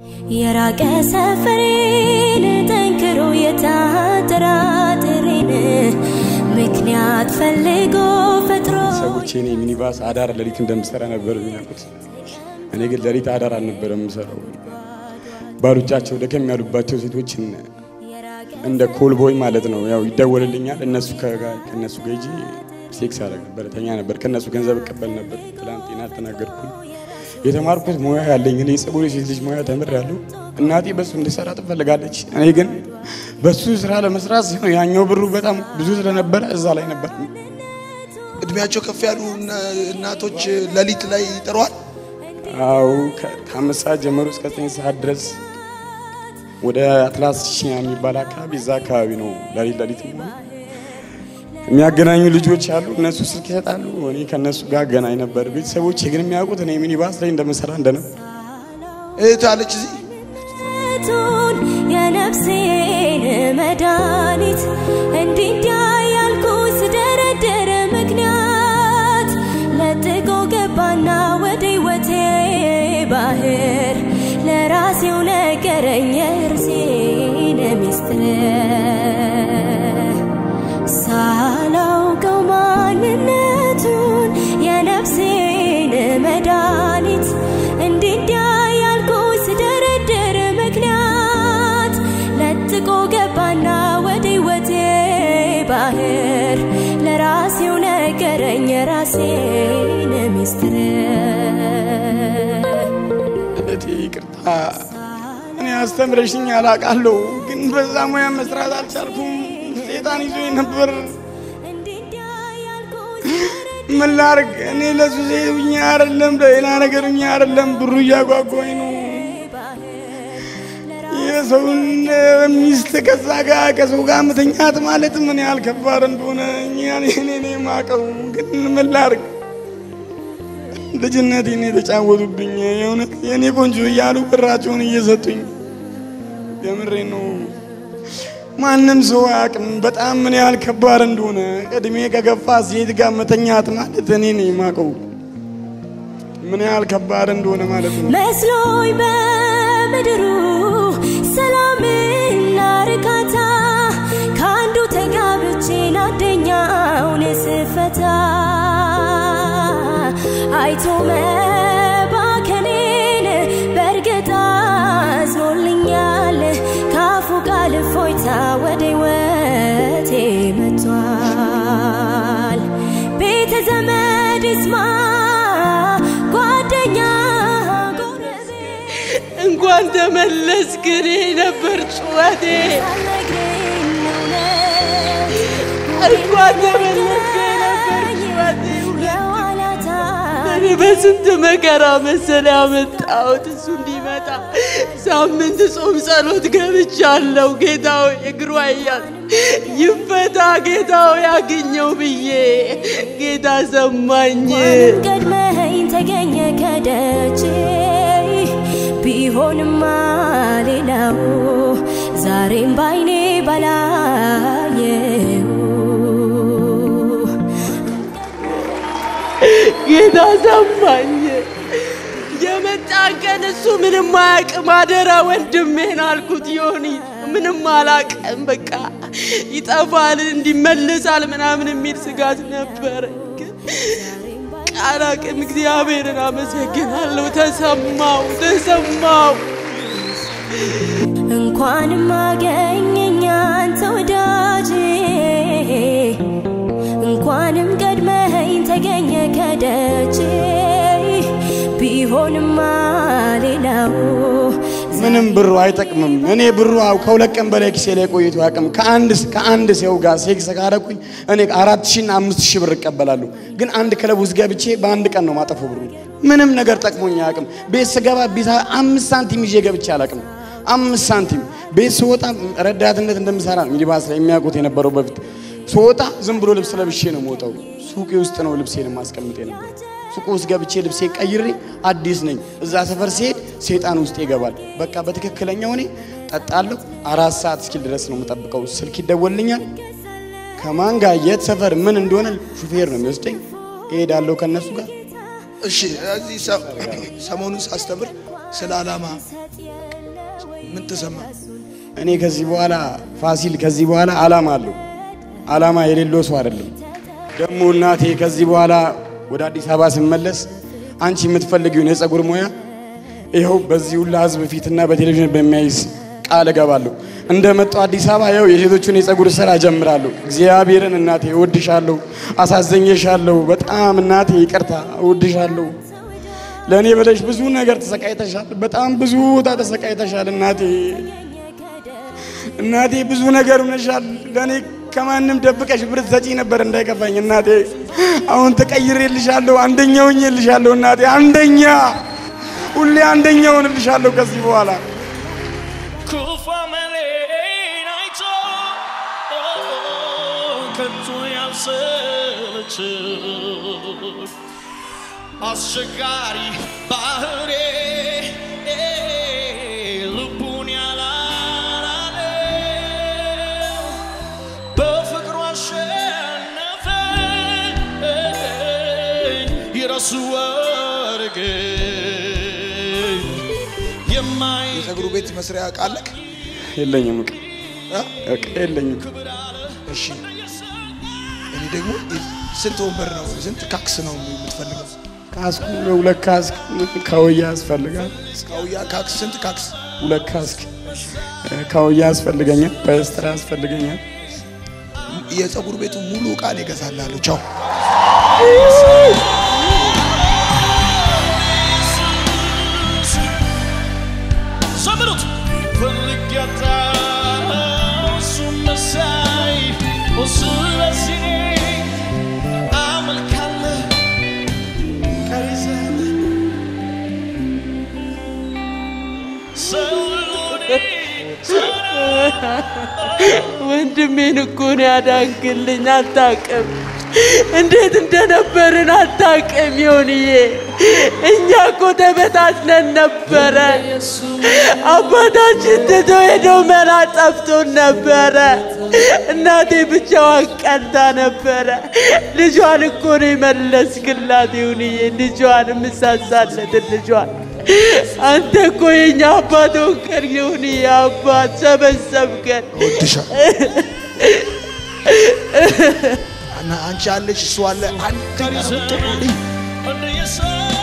የራቀ ሰፈሬን ጠንክሮ የታጠራጥሬን ምክንያት ፈልጎ ፈጥሮ ሰዎች እኔ ሚኒባስ አዳር ሌሊት እንደምሰራ ነበር የሚያውቁት። እኔ ግን ሌሊት አዳር አልነበረም የምሰራው። ባሎቻቸው ደከም ያሉባቸው ሴቶችን እንደ ኮልቦይ ማለት ነው ያው ይደወልልኛል። እነሱ ከእነሱ ጋር ሂጂ ሴክስ አደረግ ነበር፣ ተኛ ነበር፣ ከእነሱ ገንዘብ እቀበል ነበር። ትላንትና አልተናገርኩም። የተማርኩት ሙያ ያለኝ እኔ ጸጉር ሴት ልጅ ሙያ ተምሬያለሁ። እናቴ በሱ እንድሰራ ትፈልጋለች። እኔ ግን በሱ ስራ ለመስራት ሲሆን ያኛው ብሩ በጣም ብዙ ስለነበረ እዛ ላይ ነበር። እድሜያቸው ከፍ ያሉ እናቶች ሌሊት ላይ ይጥረዋል። አው ከአምስት ሰዓት ጀምሮ እስከ ዘጠኝ ሰዓት ድረስ ወደ አትላስ ሺያ የሚባል አካባቢ እዛ አካባቢ ነው ሌሊት ሌሊት የሚያገናኙ ልጆች አሉ። እነሱ ስልክ ይሰጣሉ። እኔ ከእነሱ ጋር አገናኝ ነበር። ቤተሰቦች ግን የሚያውቁት እኔ ሚኒባስ ላይ እንደምሰራ እንደነበር እህት አለች እዚህ ቱን የነፍሴን መድኃኒት እንዲህ እንዲያ ያልኩ ስደረድር ምክንያት ለጥቆ ገባና ወደ ሕይወቴ ባህር ለራሴው ነገረኝ የእርሴን ሚስጥር ሳላውቀው ማንነቱን የነፍሴን መድኃኒት እንዲህ እንዲያ ያልኩ ስደረድር ምክንያት ለጥቆ ገባና ወደ ሕይወቴ ባህር ለራሴው ነገረኝ የራሴን ሚስጥር እህቴ ይቅርታ፣ እኔ አስተምረሽኝ አላቃለሁ፣ ግን በዛ ሙያ መስራት አልቻልኩም። ሴጣን ይዞኝ ነበር። እንዲህ እንዲያ ያልኩ ምን ላርግ? እኔ ለሱ ሴኛ አይደለም ለሌላ ነገር እኛ አይደለም ብሩ እያጓጓኝ ነው። የሰውን ሚስት ከዛ ጋር ከሰው ጋር መተኛት ማለት ምን ያህል ከባድ እንደሆነ እኔ እኔ የማውቀው ግን ምን ላርግ? ልጅነቴን የተጫወቱብኝ የእውነት የእኔ ቆንጆ እያሉ ብራቸውን እየሰጡኝ የምሬ ነው። ማንም ሰው አያውቅም በጣም ምን ያህል ከባድ እንደሆነ። እድሜ ከገፋ ሴት ጋር መተኛት ማለት እኔ ነኝ የማውቀው ምን ያህል ከባድ እንደሆነ ማለት ነው። መስሎኝ በምድሩ ሰላምና እርካታ ከአንዱ ተጋብቼ አንደኛውን ስፈታ አይቶ መባከኔን በእርግጥ አዝኖልኛል። ካፉ ቃል እፎይታ ወደ ሕይወቴ መጥቷል። ቤተ ዘመድ ይስማ ጓደኛ ጎረቤት እንኳን ተመለስክ። እኔ ነበር ጩኸቴ። ሳልነግረኝ እውነት እንኳን ተመለስክ ነበር ጩኸቴ። የኋላታ እኔ በስንት መከራ መሰለ ያመጣሁት እሱ እንዲመጣ ሳምንት ጾም ጸሎት ገብቻለሁ። ጌታው እግሯ እያል ይፈታ ጌታው ያግኘው ብዬ ጌታ ሰማኝ። ቀድመኸኝ ተገኘ ከደጄ ቢሆንማ ሌላው ዛሬም ባይኔ ባላየው ጌታ ሰማኝ። የመጣ ቀን እሱ ምንም አያውቅም። አደራ ወንድሜን አልኩት። ዮኒ ምንም አላውቅም፣ በቃ ይጠፋል፣ እንዲመለሳል ምናምን የሚል ስጋት ነበረ። ግን ቃላቅም እግዚአብሔርን አመሰግናለሁ። ተሰማው ተሰማው። እንኳንም አገኘኝ አንተ ወዳጄ እንኳንም ቀድመኸኝ ተገኘ ከደጄ ቢሆንማ ሌላው ምንም ብሩ አይጠቅምም። እኔ ብሩ አው ከሁለት ቀን በላይ ኪሴ ላይ ቆይቶ አያውቅም። ከአንድ ከአንድ ሰው ጋር ሴክስ ካረኩኝ እኔ አራት ሺህ እና አምስት ሺህ ብር እቀበላለሁ። ግን አንድ ክለብ ውስጥ ገብቼ በአንድ ቀን ነው ማጠፈው ብሩ። ምንም ነገር ጠቅሞኝ አያውቅም። ቤት ስገባ ቢታ አምስት ሳንቲም ይዤ ገብቼ አላውቅም። አምስት ሳንቲም ቤት ስወጣ ረዳትነት እንደምሰራ ነው ሚኒባስ ላይ የሚያውቁት የነበረው በፊት ስወጣ ዝም ብሎ ልብስ ለብሼ ነው የምወጣው። ሱቄ ውስጥ ነው ልብሴን ማስቀምጥ የነበረው። ሱቁ ውስጥ ገብቼ ልብሴ ቀይሬ አዲስ ነኝ። እዛ ሰፈር ሲሄድ ሴጣን ውስጥ ይገባል። በቃ በትክክለኛው እኔ ጠጣለሁ። አራት ሰዓት እስኪል ድረስ ነው የምጠብቀው። ስልክ ይደወልኛል። ከማን ጋር የት ሰፈር ምን እንደሆነ ሹፌር ነው የሚወስደኝ። እሄዳለሁ ከነሱ ጋር እሺ እዚህ ሰ- ሰሞኑን ሳስተምር ስለ ዓላማ ምን ተሰማ? እኔ ከዚህ በኋላ ፋሲል ከዚህ በኋላ አላማ አለው። አላማ የሌለው ሰው አይደለም። ደግሞ እናቴ ከዚህ በኋላ ወደ አዲስ አበባ ስመለስ አንቺ የምትፈልጊውን የፀጉር ሙያ ይኸው በዚህ ሁላ ህዝብ ፊትና በቴሌቪዥን በሚያይስ ቃል እገባለሁ። እንደመጣሁ አዲስ አበባ ይኸው የሴቶቹን የፀጉር ስራ ጀምራለሁ። እግዚአብሔርን እናቴ እወድሻለሁ፣ አሳዘኘሻለሁ። በጣም እናቴ ይቅርታ እወድሻለሁ። ለእኔ ብለሽ ብዙ ነገር ተሰቃይተሻል። በጣም ብዙ ቦታ ተሰቃይተሻል እናቴ እናቴ ብዙ ነገር ሆነሻል። ለእኔ ከማንም ደብቀሽ ብር ሰጪ ነበር እንዳይከፋኝ እናቴ። አሁን ተቀይሬልሻለሁ፣ አንደኛ ሆኜልሻለሁ እናቴ። አንደኛ ሁሌ አንደኛ ሆንልሻለሁ ከዚህ በኋላ ክፉ አመሌን አይቶ ከቶ ያልሰለች አስቸጋሪ ባህሬ ልቡን ያላላለ በፍቅሩ አሸነፈ ይረሱ ወርግን የማይ የፀጉሩ ቤት መስሪያ ቃለቅ የለኝም እቃ እ? እቃ የለኝም። እሺ እኔ ደግሞ ስንት ወንበር ነው ስንት ካክስ ነው የምትፈልገው? ካስኩ ሁለት ካስክ ካውያ ያስፈልጋል። ካውያ ካክስ ስንት ካክስ? ሁለት ካስክ ካውያ ያስፈልገኛል። በስትራ ያስፈልገኛል። የፀጉር ቤቱ ሙሉ ዕቃን ይገዛላለሁ። ቻው ዘምሩት ፈልግ ያጣው እሱ መሳይ ስለዚህ አመልካለሁ ቀሪ ዘመን ሰው ሁሉ ወንድሜን እኮ ነው ያዳንክልኝ። አታውቅም እንዴት እንደነበርን አታውቅም። ይሁንዬ እኛ እኮ ተበታትነን ነበረ። አባታችን ትቶ ሄደው መላ ጠፍቶን ነበረ። እናቴ ብቻዋን ቀልታ ነበረ። ልጇን እኮ ነው የመለስክላት። ይሁንዬ ልጇን የምሳሳለትን ልጇን አንተ እኮ የኛ አባት ወንከር ይሁን አባት ሰበሰብከን። እወድሻለሁ። እና አንቺ አለሽ እሱ አለ አንድ ቀሪ ዘመን እንደ የሰው